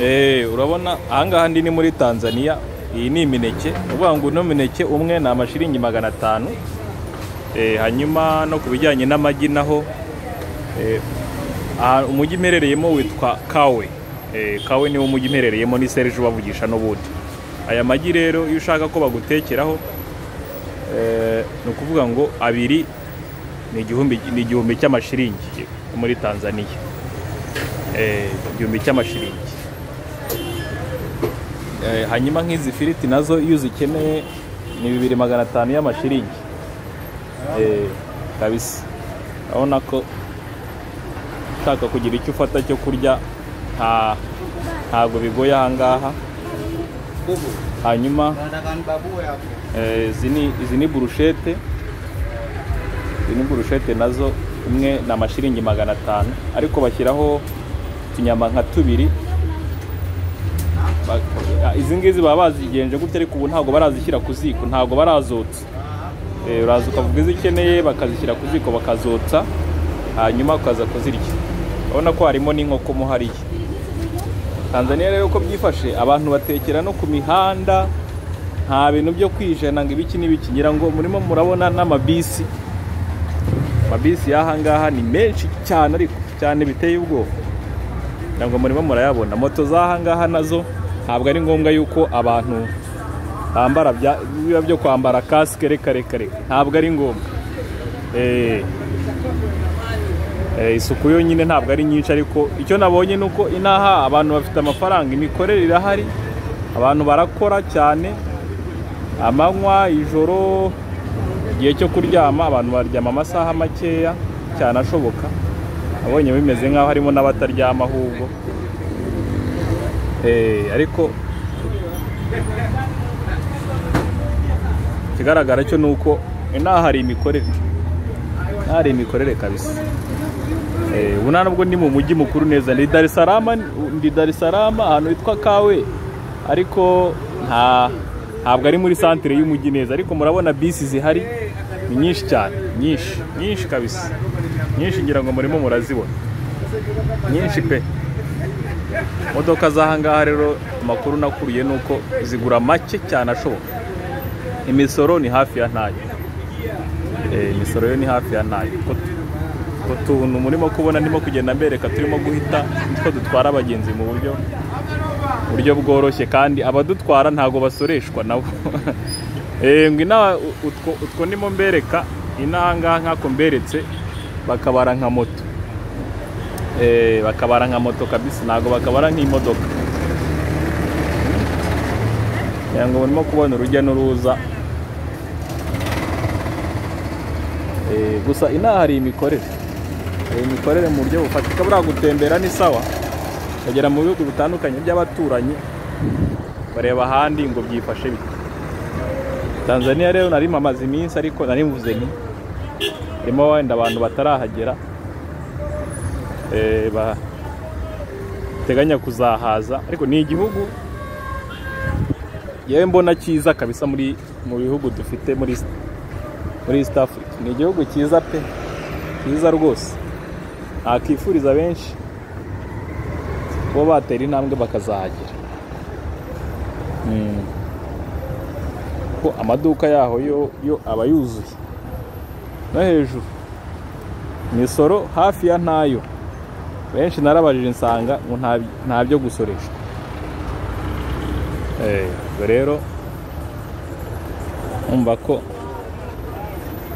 Eh, urabona ahangaha ndi ni muri tanzania iyi ni imineke ni ukuvuga ngo uno mineke umwe ni amashiringi magana atanu Eh, hanyuma no ku bijyanye n'amagi naho eh, aha umujyi imperereyemo witwa kawe Eh, kawe niwo mujyi imperereyemo ni serije ubavugisha n'ubundi aya magi rero iyo ushaka ko bagutekeraho eh, ni ukuvuga ngo abiri ni igihumbi ni igihumbi cy'amashiringi muri tanzania Eh, igihumbi cy'amashiringi Eh, hanyuma nk'izi firiti nazo iyo uzikeneye ni bibiri magana atanu y'amashiringi Eh, kabisa urabona ko ushaka kugira icyo ufata cyo kurya nta ntabwo bigoye ahangaha hanyuma Menggunakan babu ya. eh, izi ni izi ni burushete izi ni burushete nazo imwe ni amashiringi magana atanu ariko bashyiraho utunyama nka tubiri Ba- ah, izi ngizi baba bazigenje gutya ariko ubu ntabwo barazishyira ku ziko ntabwo barazotsa Eh, uraza ukavuga izo ukeneye bakazishyira ku ziko bakazotsa hanyuma ukaza kuzirya urabona ko harimo n'inkoko mo hariya tanzania rero ko byifashe abantu batekera no ku mihanda nta bintu byo kwijana ngo ibiki n'ibiki ngira ngo murimo murabona n'amabisi amabisi y'aha ngaha ni menshi cyane ariko cyane biteye ubwoba ngira ngo murimo murayabona moto z'aha ngaha nazo ntabwo ari ngombwa yuko abantu bambara bya- biba byo kwambara kasike reka reka reka ntabwo ari ngombwa Eh. Eh, isuku yonyine ntabwo ari nyinshi ariko icyo nabonye ni uko inaha abantu bafite amafaranga imikorere irahari abantu barakora cyane amanywa ijoro igihe cyo kuryama abantu baryama amasaha makeya cyane ashoboka abonye bimeze nk'aho harimo n'abataryama ahubwo Eh, ariko ikigaragara cyo ni uko inaha hari imikorere inaha hari imikorere kabisa Eh, ubu nta nubwo ndi mu mujyi mukuru neza ndi Dar es Salaam ndi Dar es Salaam ahantu hitwa Kawe ariko nta ntabwo ari muri santere y'umujyi neza ariko murabona bisi zihari ni nyinshi cyane nyinshi nyinshi kabisa nyinshi ngira ngo murimo murazibona nyinshi pe imodoka z'aha ngaha rero amakuru nakuriye ni uko zigura make cyane ashoboka imisoro ni hafi ya ntayo Eh, imisoro yo ni hafi ya ntayo Ko- utuntu murimo kubona ndimo kugenda mbereka turimo guhita nitwo dutwara abagenzi mu buryo buryo bworoshye kandi abadutwara ntabwo basoreshwa nabo Eh, ngo inaha u- utwo, utwo ndimo mbereka inaha ngaha nk'ako mberetse bakabara nka moto Eh, bakabara nka moto kabisa ntabwo bakabara nk'imodoka kugira ngo murimo kubona urujya n'uruza Eh, gusa inaha hari imikorere hari imikorere mu buryo bufatika buriya gutembera ni sawa ukagera mu bihugu bitandukanye by'abaturanyi bareba ahandi ngo byifashe bite tanzania rero nari mpamaze iminsi ariko nari mvuze nti harimo wenda abantu batarahagera eh, bateganya kuzahaza ariko ni igihugu yewe mbona cyiza kabisa muri mu bihugu dufite muri muri east africa ni igihugu cyiza pe cyiza rwose nakifuriza benshi kuba batera intambwe bakazahagera Mm. ko amaduka yaho yo yo aba yuzuye no hejuru imisoro hafi ya ntayo benshi narabajije nsanga ngo nta- nta byo gusoreshwa Eh, ubwo rero umva ko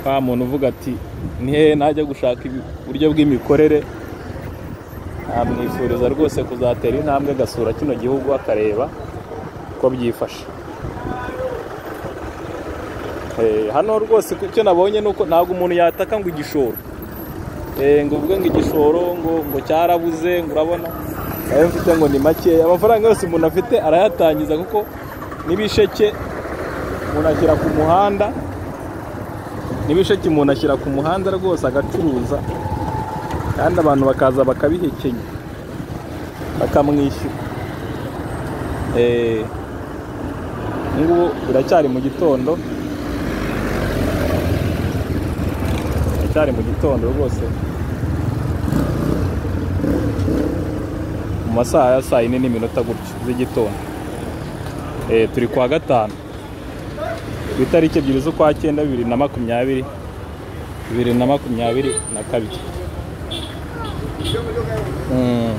wa muntu uvuga ati ni hehe najya gushaka ibi- uburyo bw'imikorere amwifuriza rwose kuzatera intambwe agasura kino gihugu akareba uko byifashe Eh, hano rwose ku- icyo nabonye ni uko ntabwo umuntu yataka ngo igishoro Eh, ngo uvuge ngo igishoro ngo ngo cyarabuze ngo urabona ayo mfite ngo ni makeya amafaranga yose umuntu afite arayatangiza kuko n'ibisheke umuntu ashyira ku muhanda n'ibisheke umuntu ashyira ku muhanda rwose agacuruza kandi abantu bakaza bakabihekenya bakamwishyura Eh, ubu ngubu biracyari mu gitondo biracyari mu gitondo rwose mu masaha ya saa yine n'iminota gutyo z'igitondo Eh, turi kwa gatanu ku itariki ebyiri z'ukwa cyenda bibiri na makumyabiri bibiri na makumyabiri na kabiri Mm.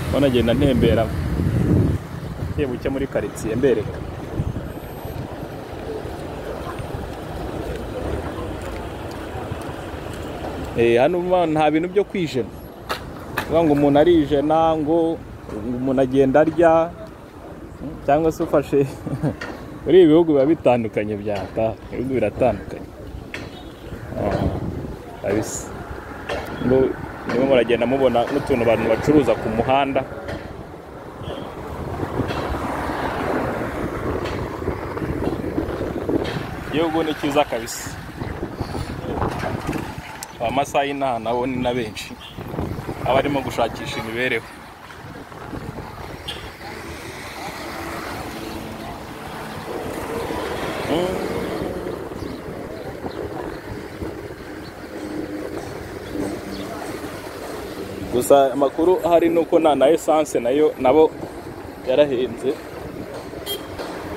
Mbona nagenda ntembera buke muri karitsiye mbereka Eh, hano ma- nta bintu byo kwijena Uvuga ngo umuntu arijena ngo ngo umuntu agenda arya mm, cyangwa se ufashe muri ibi bihugu biba bitandukanye byata ibihugu biratandukanye Ah, kabisa ngo niba muragenda mubona n'utuntu abantu bacuruza ku muhanda igihugu ni cyiza kabisa amasaha y'inaha nabo ni na benshi aba arimo gushakisha imibereho Mm. gusa amakuru ahari ni uko na na esanse nayo nabo yarahenze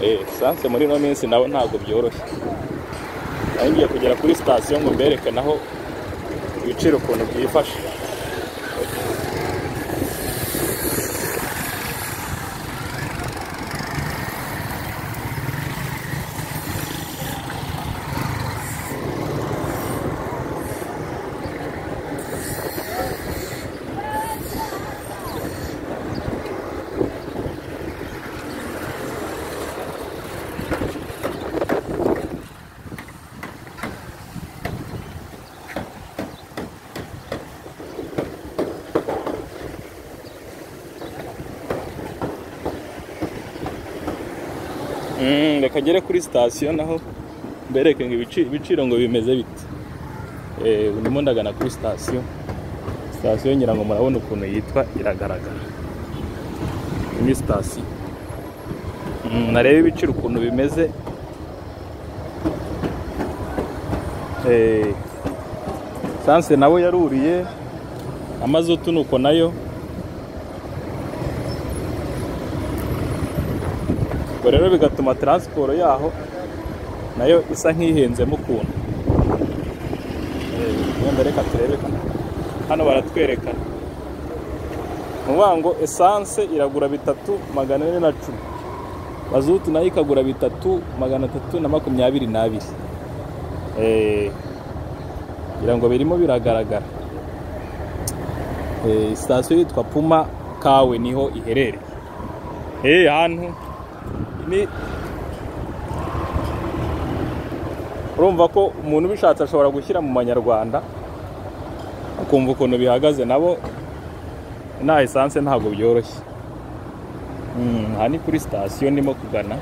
eh, esanse muri ino minsi nabo ntabwo byoroshye nari ngiye kugera kuri sitasiyo ngo mbereke naho ibiciro ukuntu byifashe Mm, reka ngere kuri sitasiyo naho mbereke ngo ibici- ibiciro ngo bimeze bite Eh, ubu ndimo ndagana kuri sitasiyo sitasiyo ngira ngo murabona ukuntu yitwa iragaragara Iyi ni sitasiyo Mm, narebe ibiciro ukuntu bimeze Eh, esanse nawe yaruriye amazutu nuko nayo ubwo rero bigatuma taransiporo yaho nayo isa nk'ihenzemo ukuntu Eh, wenda reka turebe hano baratwerekana ni ukuvuga ngo esanse iragura bitatu magana ane na cumi mazutu nayo ikagura bitatu magana atatu na makumyabiri n'abiri Eh, ngira ngo birimo biragaragara Eh, sitasiyo yitwa puma kawe niho iherereye Eh, hantu ni urumva ko umuntu ubishatse ashobora gushyira mu manyarwanda akumva ukuntu bihagaze nabo nta esanse ntabwo byoroshye Mm, aha ni kuri sitasiyo ndimo kugana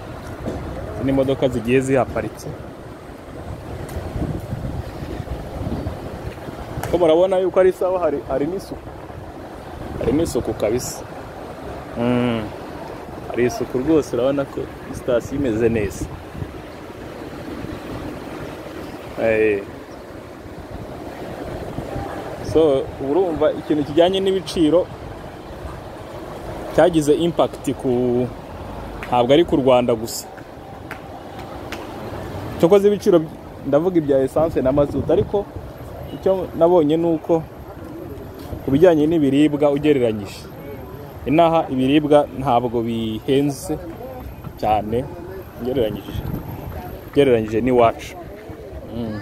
Izi ni imodoka zigiye zihaparitse ko murabona yuko ari sawa hari hari n'isuku hari n'isuku kabisa Mm. hari isuku rwose urabona ko sitasiyo imeze neza Eh. so urumva ikintu kijyanye n'ibiciro cyagize impakiti ku ntabwo ari ku rwanda gusa cyokoze ibiciro ndavuga ibya esanse na mazutu ariko icyo nabonye ni uko ku bijyanye n'ibiribwa ugereranyije inaha ibiribwa ntabwo bihenze cyane ugereranyije ugereranyije n'iwacu Mm.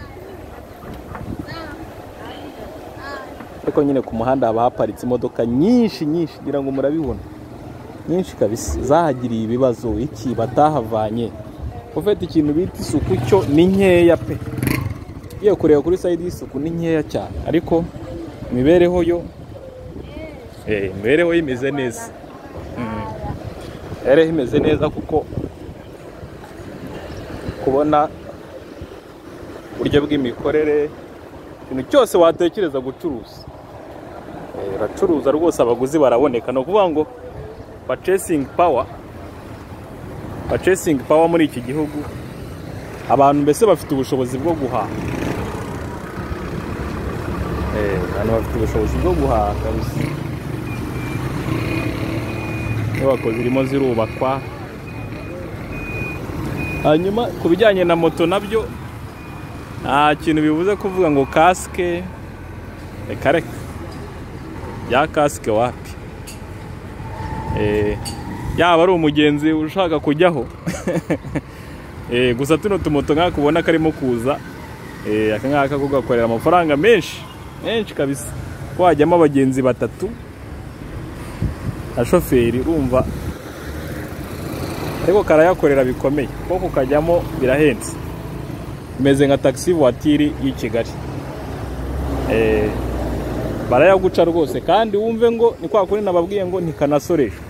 ariko nyine ku muhanda haba haparitse imodoka nyinshi nyinshi ngira ngo murabibona nyinshi kabisa zahagiriye ibibazo iki batahavanye ufite ikintu bita isuku cyo ni nkeya pe iyo kureba kuri sayidi y'isuku ni nkeya cyane ariko imibereho yo Eh, imibereho ye imeze neza Mm. imibereho imeze neza kuko kubona uburyo bw'imikorere ikintu cyose watekereza gucuruza Eh, uracuruza rwose abaguzi baraboneka ni ukuvuga ngo purchasing power purchasing power muri iki gihugu abantu mbese bafite ubushobozi bwo guhaha Eh, hano bafite ubushobozi bwo guhaha kabisa inyubako zirimo zirubakwa hanyuma ku bijyanye na moto nabyo nta kintu bivuze kuvuga ngo kasike reka reka ya kasike wapi Eh, yaba ari umugenzi ushaka kujyaho Eh, gusa tuno tumoto nk'aka ubona karimo kuza eh, aka ngaka ko gakorera amafaranga menshi menshi kabisa ko hajyamo abagenzi batatu na shoferi urumva ariko karayakorera bikomeye ko kukajyamo birahenze imeze nka taxi voiture y'i kigali Eh, barayaguca rwose kandi wumve ngo ni kwa kundi nababwiye ngo ntikanasoreshwe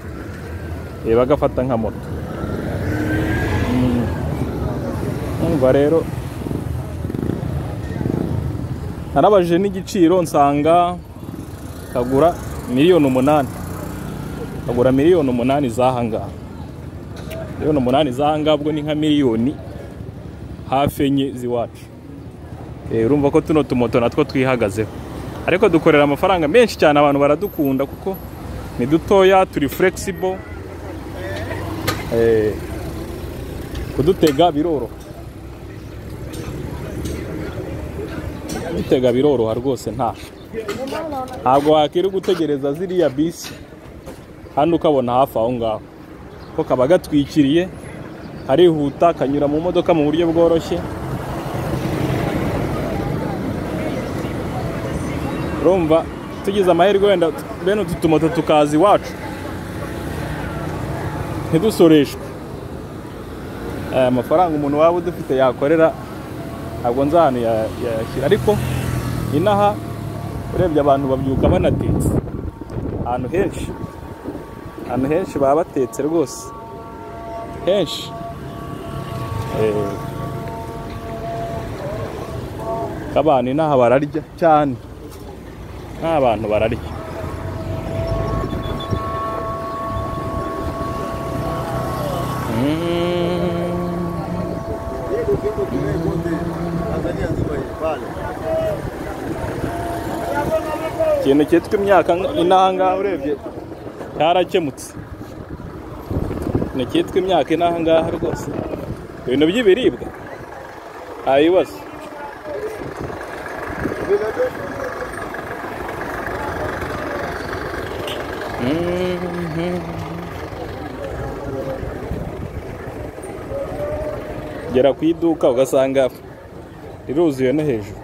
Eh, bagafata nka moto umva rero narabajije n'igiciro nsanga kagura miliyoni umunani kagura miliyoni umunani z'ahangaha miliyoni umunani z'ahangaha ubwo ni nka miliyoni hafi enye z'iwacu Eh, urumva ko tuno tumoto natwo twihagazeho ariko dukorera amafaranga menshi cyane abantu baradukunda kuko ni dutoya turi flexible Eh, kudutega biroroha bitega biroroha rwose nta ntabwo wakiri gutegereza ziriya bisi hano ukabona hafi aho ngaho ko kaba gatwikiriye harihuta kanyura mu modoka mu buryo bworoshye urumva tugize amahirwe wenda bene utu tumoto tukaza iwacu ntidusoreshwe aya mafaranga umuntu waba udufite yakorera ntabwo nzi ahantu ya- yayashyira ariko inaha urebye abantu babyuka banatetse ahantu henshi ahantu henshi baba batetse rwose henshi Eh, ko abantu inaha bararya cyane n'abantu bararya Mm. ikintu cyitwa imyaka inahangaha urebye cyarakemutse ikintu cyitwa imyaka inahangaha rwose ibintu by'ibiribwa nta bibazo gera ku iduka ugasanga riruzuye no hejuru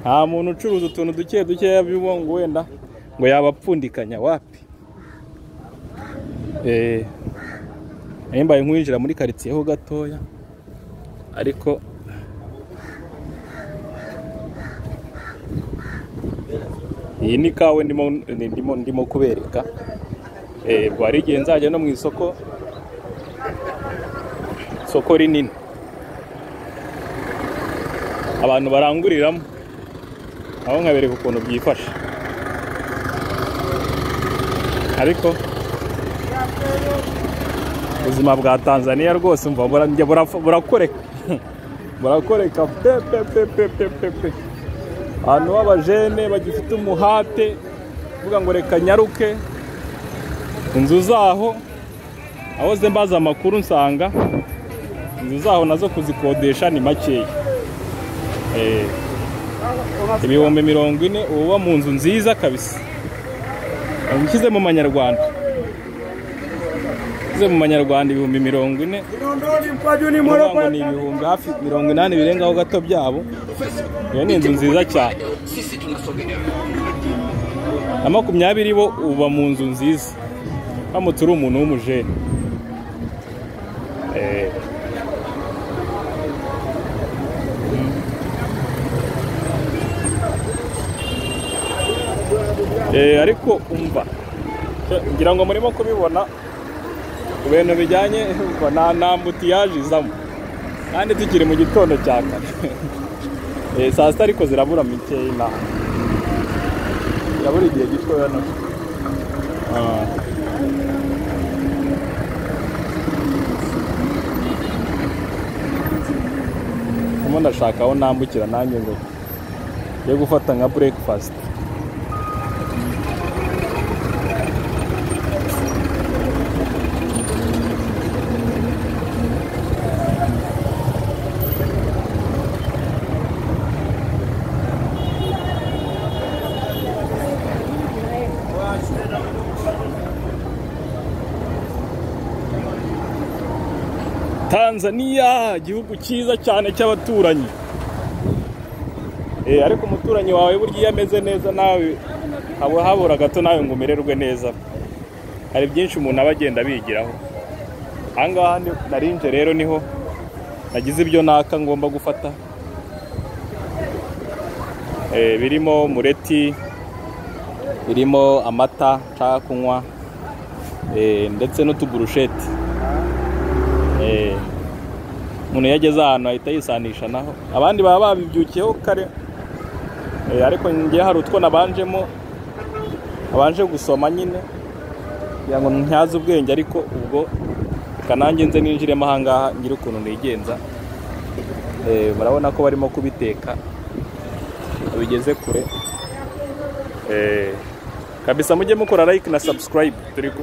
nta muntu ucuruza utuntu duke dukeya bibo ngo wenda ngo yabapfundikanya wapi Eh, nari mbaye nkwinjira muri karitsiye ho gatoya ariko iyi ni kawe ndimo ndimo ndimo kubereka Eh, bwari igihe nzajya no mu isoko isoko rinini abantu baranguriramo aho nkabereka ukuntu byifashe ariko ubuzima bwa tanzaniya rwose mva burajya burafa- burakoreka burakoreka pe pe pe pe pe pe pe ahantu b'abajene bagifite umuhate uvuga ngo reka nyaruke inzu zaho aho ze mbaza amakuru nsanga inzu zaho nazo kuzikodesha ni makeya Eh, ibihumbi mirongo ine uba uba mu nzu nziza kabisa nshyize mu manyarwanda nshyize mu manyarwanda ibihumbi mirongo ine uvuga ngo ni ibihumbi hafi mirongo inani birengaho gato byabo iyo ni inzu nziza cyane na makumyabiri bo uba mu nzu nziza uramutse uri umuntu w'umujene Eh, Eh, ariko umva ngira ngo murimo kubibona ku bintu bijyanye umva, nta nta mbutiyaje izamo kandi tukiri mu gitondo cya kare Eh, saa sita ariko zirabura mikeya inaha zirabura igihe gitoya na Ah. Ndimo ndashaka aho nambukira nanjye ngo yo gufata nka burekifasiti tanzaniya igihugu cyiza cyane cy'abaturanyi Eh, ariko umuturanyi wawe burya iyo ameze neza nawe haba habura gato nawe ngo umererwe neza hari byinshi umuntu aba agenda abigiraho ahangaha ni- nari nje rero niho nagize ibyo naka ngomba gufata Eh, birimo mureti birimo amata nshaka kunywa eh, ndetse n'utuburusheti Eh, umuntu iyo ageze ahantu ahita yisanisha naho abandi baba babibyukiyeho kare Eh, ariko njye hari utwo nabanjemo abanje gusoma nyine kugira ngo ntyaze ubwenge ariko ubwo reka nanjye nze ninjiremo ahangaha ngire ukuntu nigenza Eh, murabona ko barimo kubiteka bigeze kure Eh, kabisa mujye mukora like na subscribe turi kumwe